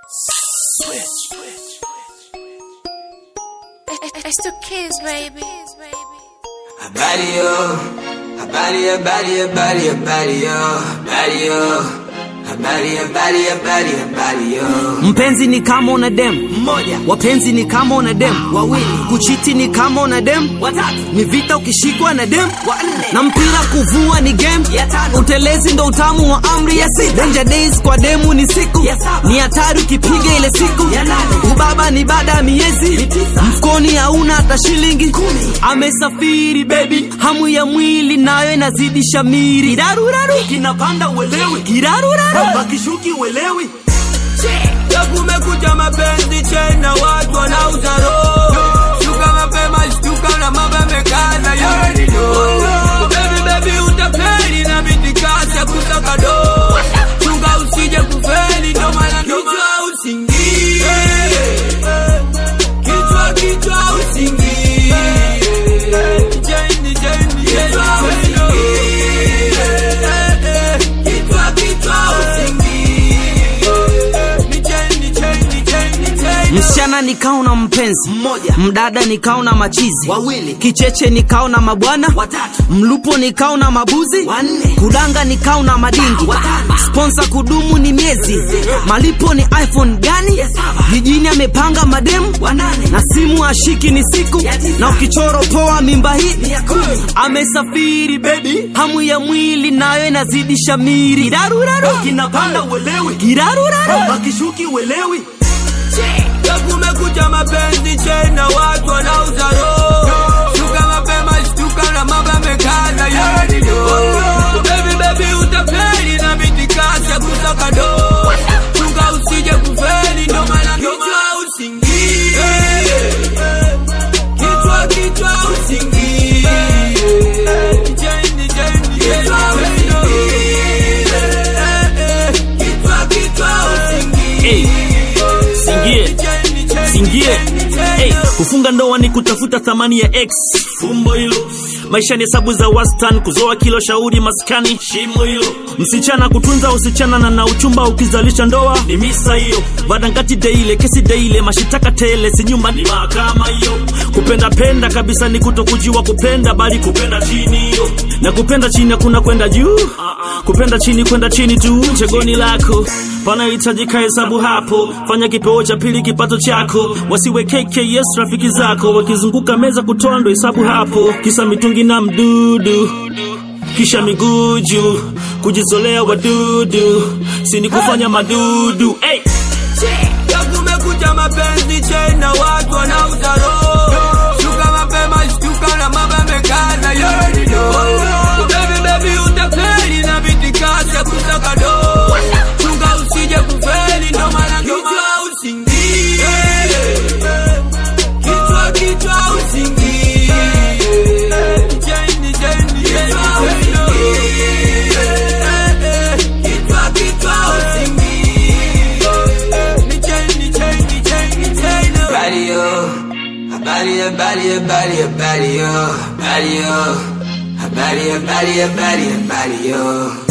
It's the kids, baby. Habari yo, habari habari habari habari yo, habari yo, habari habari habari habari yo. Mpenzi ni kama una dem mmoja, wapenzi ni kama una dem wawili, kuchiti ni kama una dem watatu, ni vita ukishikwa na dem wanne, na mpira kuvua ni game ya tano, utelezi ndo utamu wa amri ya sita, danger days kwa demu ni siku ya saba, ni hatari ukipiga ile siku ya nane, ubaba ni baada ya miezi mfukoni hauna hata shilingi kumi, amesafiri baby, hamu ya mwili nayo inazidi shamiri, kiraruraru kinapanda uelewi, kiraruraru Bakishuki uelewi ya kumekuja mapenzi tena watu wanauza roho shuka mapema shtuka na mambo yamekaza yo baby baby utapeli na mitikasi ya kusaka do chunga usije kufeli ndo maana kichwa usingie kichwa kichwa usingie Jeni, jeni, kichwa usingie kichwa kichwa msichana nikao na mpenzi Mmoja. mdada nikao na machizi Wawili. kicheche nikao na mabwana Watatu. mlupo nikao na mabuzi Wanne. kudanga nikao na madingi Watano. sponsa kudumu ni miezi malipo ni iphone gani saba. jijini amepanga mademu Wanane. na simu ashiki ni siku Ya tisa. na ukichoro poa mimba hii Ni ya kumi. amesafiri bebi hamu ya mwili nayo inazidi shamiri kiraruraru kinapanda uelewi kiraruraru Bakishuki uelewi Ya kumekuja mapenzi tena watu wanauza roho shuka mapema shtuka na mambo yamekaza yo baby baby utapeli na mitikasi ya kusaka do chunga usije kufeli ndo maana kichwa usingie kichwa kichwa usingie Jeni, jeni, kichwa usingie kichwa kichwa usingie Singie Singie hey, kufunga ndoa ni kutafuta thamani ya x fumbo hilo maisha ni hesabu za wastan kuzoa kilo shauri maskani shimo hilo msichana kutunza usichana na na uchumba ukizalisha ndoa ni misa hiyo vadangati deile kesi deile mashitaka tele si nyumba ni mahakama hiyo kupenda penda kabisa ni kutokujiwa kupenda bali kupenda chini hiyo na kupenda chini hakuna kwenda juu kupenda chini kwenda chini tu chegoni lako panahitajika hesabu hapo fanya kipeo cha pili kipato chako wasiwe KKS rafiki zako wakizunguka meza kutoa ndo hesabu hapo kisa mitungi na mdudu kisha miguu juu kujizolea wadudu sini kufanya madudu hey! Ya kumekuja mapenzi tena watu wanauza roho shuka mapema shtuka na mambo yamekaza yo baby baby utapeli na mitikasi ya kusaka do chunga usije kufeli ndo maana kichwa usingie kichwa kichwa usingie Jeni, jeni, kichwa usingie kichwa kichwa usingie Habari yo, habari habari habari habari yo, habari yo, habari habari habari habari yo.